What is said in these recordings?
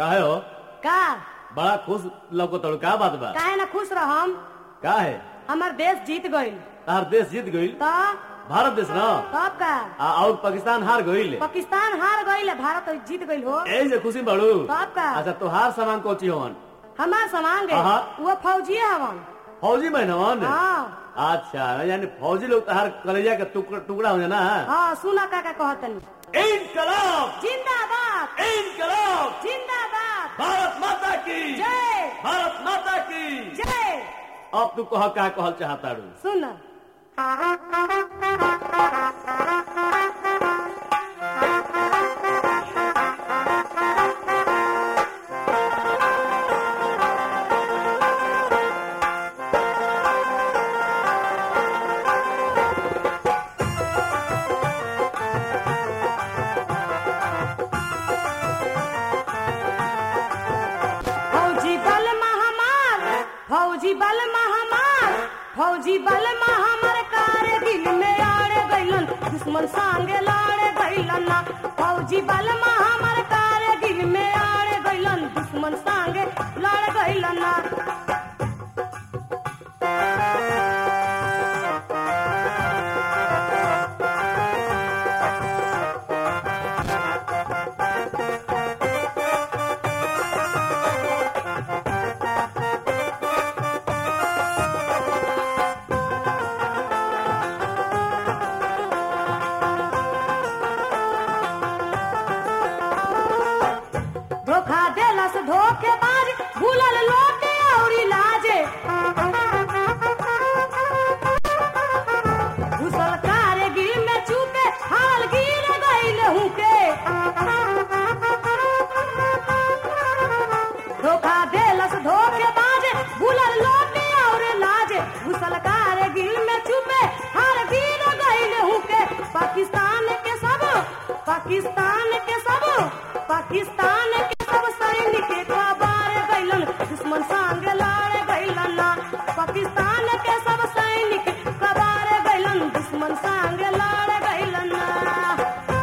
काहे हो का बड़ा खुश लौको तड़ू का बात बा काहे ना खुश रहम का है हमार देश जीत गईल तार देश जीत गईल तो भारत देश ना तब का आ और पाकिस्तान हार गईल पाकिस्तान हार गईल भारत जीत गईल हो ए से खुशी बड़ू तब का अच्छा तोहार सामान कोची होवन हमार सामान गे अहा। वो फौजिए हवन फौजी बहनवन हाँ अच्छा यानी फौजी लोग तोहार कलेजा के टुकड़ा टुकड़ा हो ना हाँ सुना का का कहतनी इनकलाब जिंदाबाद इनकलाब जिंदाबाद भारत माता की जय भारत माता की जय अब तू कह का कहल चाहता रू सुन फौजी बल महामार फौजी बल महामार फौजी बल महामार कारगिल में आड़े गइलन दुश्मन संगे लाड़े गइलन ना फौजी बल महामार कारगिल में आड़े गइलन दुश्मन संगे लड़ गइलन ना धोखा देलस धोखेबाज भूलल लोटे और लाजे घुसल कारगिल में चूके हाल गिर गइल हुके धोखा देलस धोखेबाज भूलल लोटे और लाजे घुसल कारगिल में चूके हाल गिर गइल हुके पाकिस्तान के सब पाकिस्तान के सब पाकिस्तान के सब सैनिक कबार गइलन दुश्मन संग लड़ गइलन ना पाकिस्तान के सब सैनिक कबार गइलन दुश्मन संग लड़ गइलन ना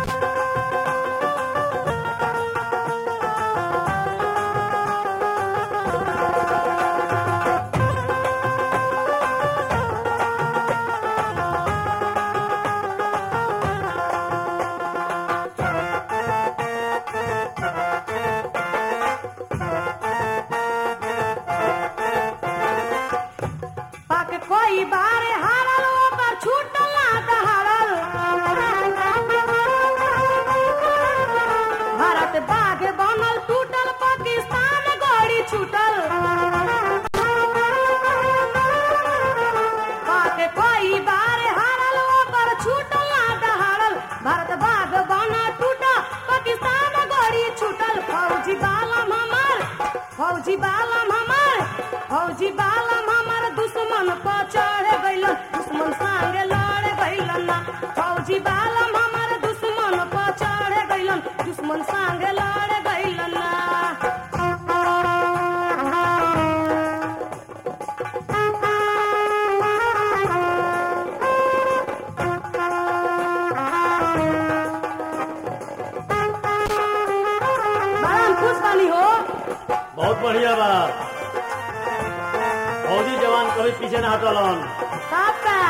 पाक कोई बारे हारल ओकर छूटल ना दहाड़ल भारत बाघ बनल टूटल पाकिस्तान गड़ी छूटल पाक कोई बारे हारल ओकर छूटल ना दहाड़ल भारत बाघ बनल टूटल पाकिस्तान गड़ी छूटल फौजी बालम हमार फौजी बालम हमार फौजी बालम हमार दुश्मन पर चढ़ गइलन दुश्मन संगे लड़ गइलन ना फौजी बालम हमार दुश्मन पर चढ़ गइलन दुश्मन संगे लड़ गइलन ना बड़ा हम खुश बानी हो बहुत बढ़िया बा फौजी जवान कभी पीछे ना हटलन सबका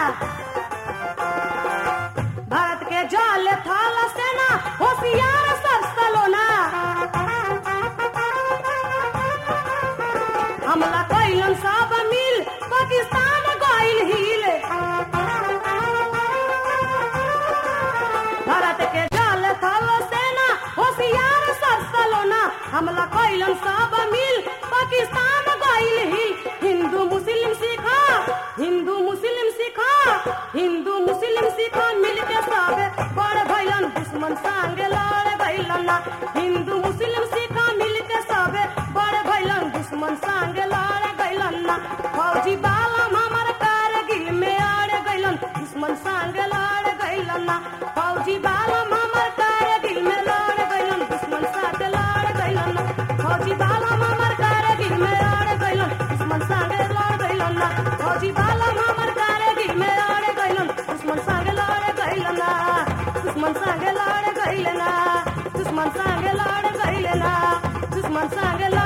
भारत के जल थल सेना होशियार सब सलोना हमला कैलन सब मिल पाकिस्तान गइल हिल भारत के जल थल सेना होशियार सब सलोना हमला कैलन सब मिल पाकिस्तान गइल हिल हिंदू मुस्लिम सिखा हिंदू मुस्लिम सिखा हिंदू मुस्लिम सिखा मिल के सब बड़ भैलन दुश्मन संगे लड़ गइलन ना हिंदू मुस्लिम सिखा मिल के सब बड़ भैलन दुश्मन संगे लड़ गइलन ना फौजी बालम हमर कारगिल में आड़ गइलन दुश्मन संगे लड़ गइलन ना फौजी बालम हमर कारगिल में लड़ गइलन दुश्मन संगे लड़ गइलन ना फौजी बालम हमर कारगिल में आड़ गइलन दुश्मन संगे लड़ गइलन ना फौजी बालम हमर कारगिल में आड़ गइलन दुश्मन संगे लड़ गइलन ना दुश्मन संगे लड़ गइलन ना दुश्मन संगे लड़ गइलन ना दुश्मन संग